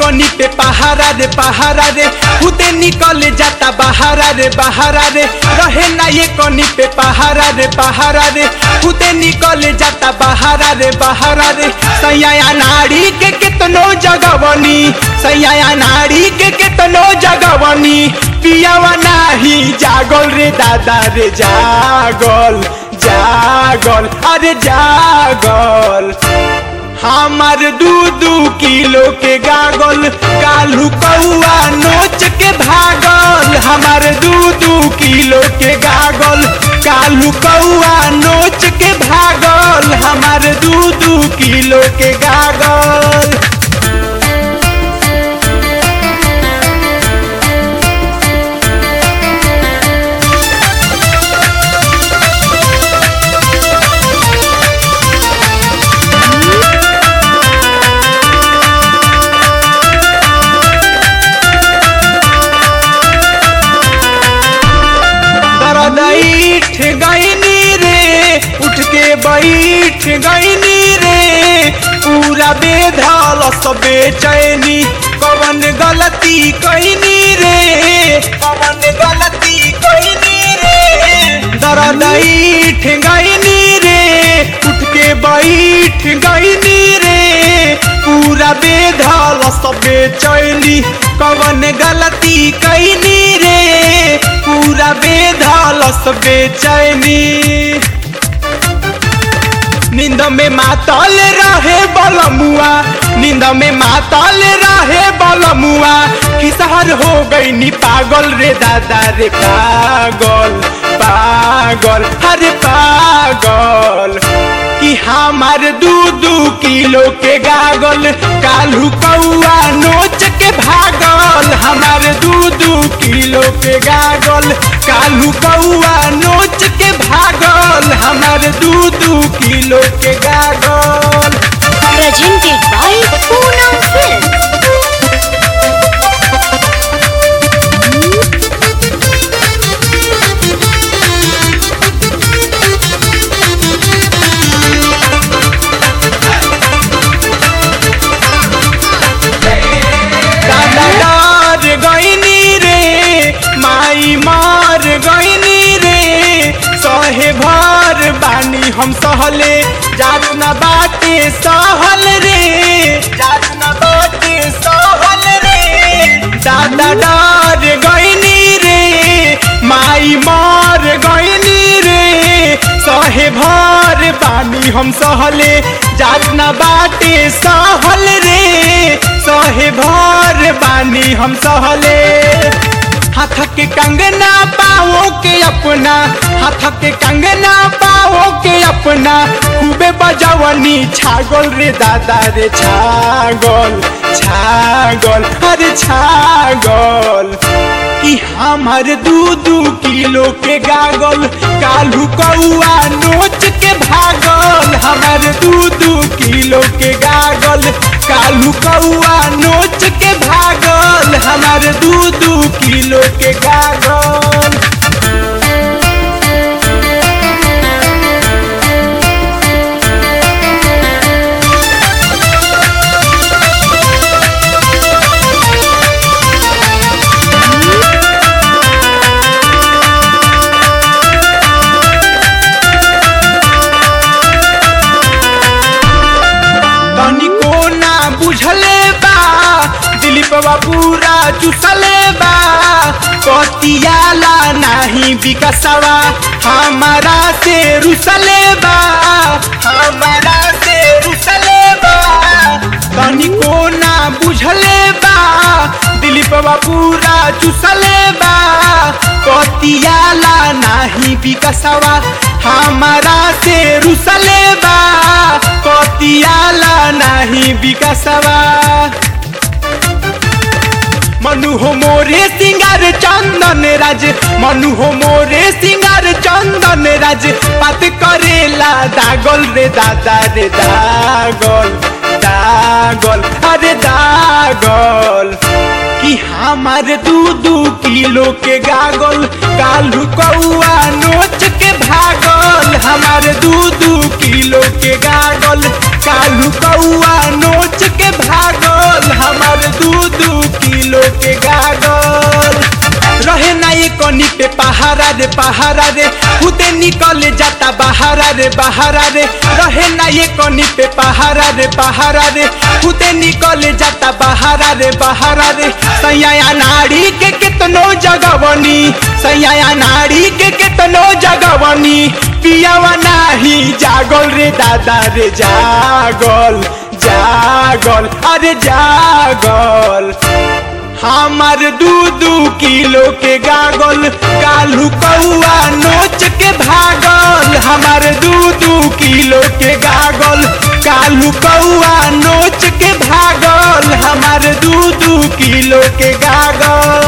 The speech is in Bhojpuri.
कनी पे पहारा रे पहारा रे खुदे निकल जाता बहारा रे बहारा रे रहे ना ये कनी पे पहारा रे पहारा रे खुदे निकल जाता बहारा रे बहारा रे सैया नाड़ी के कितनो जगवनी सैया नाड़ी के कितनो जगवनी पियावा नाही जागल रे दादा रे जागल जागल अरे जागल हमार दू दू किलो के गागल कालू कौआ नोच के भागल हमार दू दू किलो के गागल कालू कौआ नोच के भागल हमार दू दू किलो के गागल दरदैठ गईनी रे उठ के बैठ गईनी रे पूरा बेधल सब बेचैनी कवन गलती कैनी रे कवन गलती कैनी रे दरदैठ गईनी रे उठ के बैठ गईनी रे पूरा बेधल सब बेचैनी कवन गलती कैनी रे पूरा बेधल सब बेचैनी नींद में मातल रहे बलमुआ नींद में मातल रहे बलमुआ किसहर हो गई नी पागल रे दादा रे पागल पागल अरे पागल कि हमार दू दू किलो के गागल कालू कौआ नोच के भागल हमार दू दू किलो के गागल कालू कौआ नोच के भागल हमार दू दू किलो के गागल Presented by Poonam Films. दादा डर गईनी रे माई मार गईनी रे सहे भर बानी हम सहले जात न बाटे सहल रे जात न बाटे सहल रे दादा डर गईनी रे माई मार गईनी रे सहे भर बानी हम सहले जात न बाटे सहल रे सहे भर बानी हम सहले हाथ के कंगना पाओ के अपना हाथ के कंगना पाओ के अपना खूबे बजवनी छागल रे दादा रे छागल छागल अरे छागल कि हमार दू दू किलो के गागल कालू कौआ नोच के भागल हमार दू दू किलो के गागल कालू कौआ नोच के भागल हमार दू दू किलो के गागल तनिको ना बुझले बा दिलीप बा पूरा चुसले बा पतियाला नाही विकसवा हमारा से रुसले बा हमारा से रुसले बा तनिको ना बुझले बा दिलीप बा पूरा चुसले बा पतियाला नाही विकसवा हमारा से रुसले बा पतियाला नाही विकसवा मनु हो मोरे सिंगार चंदन राज मनु हो मोरे सिंगार चंदन राज बात करेला दागल रे दादा रे दागल दागल अरे दागल कि हमार दू दू किलो के गागल कालू कौआ नोच के भागल हमार दू दू किलो के गागल कालू कौआ नोच के भागल हमार दू दू किलो के गागल रहे ना ये कनी पे पहारा रे पहारा रे खुदे निकल जाता बहारा रे बहारा रे रहे ना ये कनी पे पहारा रे पहारा रे खुदे निकल जाता बहारा रे बहारा रे सैया नाड़ी के कितनो जगवनी सैया नाड़ी के कितनो जगवनी पियावा नाही जागल रे दादा रे जागल जागल अरे जागल हमार दू दू किलो के गागल कालू कौआ नोच के भागल हमार दू दू किलो के गागल कालू कौआ नोच के भागल हमार दू दू किलो के गागल